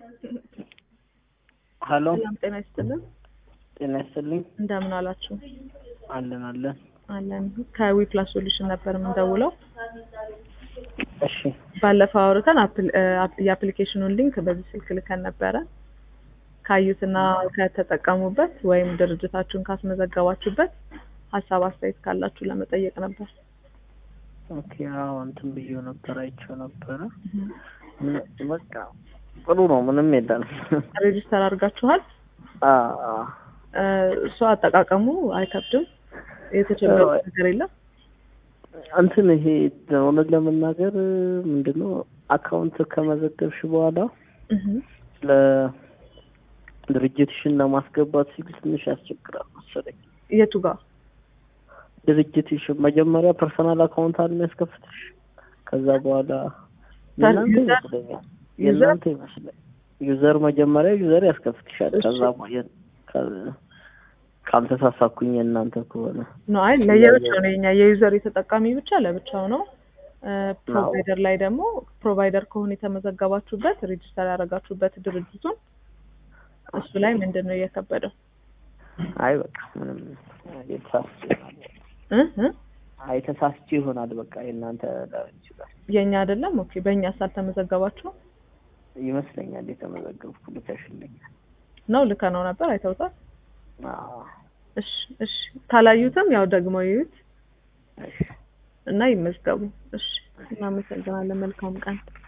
ሀሎ ሰላም ጤና ይስጥልን። ጤና ይስጥልኝ። እንደምን አላችሁ? አለን አለን። አለን ከዊፕላስ ሶሉሽን ነበር የምንደውለው። እሺ ባለፈው አውርተን አፕል- እ፣ አፕ- የአፕሊኬሽኑን ሊንክ በዚህ ስልክ ልከን ነበረ። ካዩትና ከተጠቀሙበት ወይም ድርጅታችሁን ካስመዘገባችሁበት ሀሳብ አስተያየት ካላችሁ ለመጠየቅ ነበር። ኦኬ። አዎ እንትን ብዬው ነበር አይቼው ነበረ። ምን- በቃ ጥሩ ነው፣ ምንም የለም። ሬጂስተር አድርጋችኋል? አ አ እ፣ እሱ አጠቃቀሙ አይከብድም። የተቸገረ ነገር የለም። እንትን ይሄ እውነት ለመናገር ምንድን ነው አካውንት ከመዘገብሽ በኋላ እህ፣ ለድርጅትሽን ለማስገባት ሲል ትንሽ ያስቸግራል መሰለኝ። የቱ ጋር? ድርጅትሽ መጀመሪያ ፐርሰናል አካውንት አለ የሚያስከፍትሽ። ከዛ በኋላ የእናንተ ዩዘር- ይመስለኛል የእናንተ ይመስለኛል ዩዘር መጀመሪያ ዩዘር ያስከፍትሻል። እሺ። ከዛ በኋላ ከ- ካልተሳሳኩኝ የእናንተ ከሆነ ነው አይ ለየብቻው ነው የኛ የዩዘር የተጠቃሚ ብቻ ለብቻው ነው። እ፣ ፕሮቫይደር ላይ ደግሞ ፕሮቫይደር ከሆነ የተመዘገባችሁበት ሬጂስተር ያደረጋችሁበት ድርጅቱን እሱ ላይ ምንድን ነው እየከበደው? አይ በቃ ምንም የተሳስቼ ይሆናል። እ እ አይ ተሳስቼ ይሆናል። በቃ የእናንተ ላይሆን ይችላል የኛ አይደለም። ኦኬ በእኛ ሳልተመዘገባችሁ ይመስለኛል። የተመዘገብኩ ልከሽልኛል። ነው ልከ ነው ነበር አይተውታል። አዎ እሺ እሺ ካላዩትም ያው ደግሞ ይዩት እሺ እና ይመዝገቡ። እሺ እናመሰግናለን። መልካም ቀን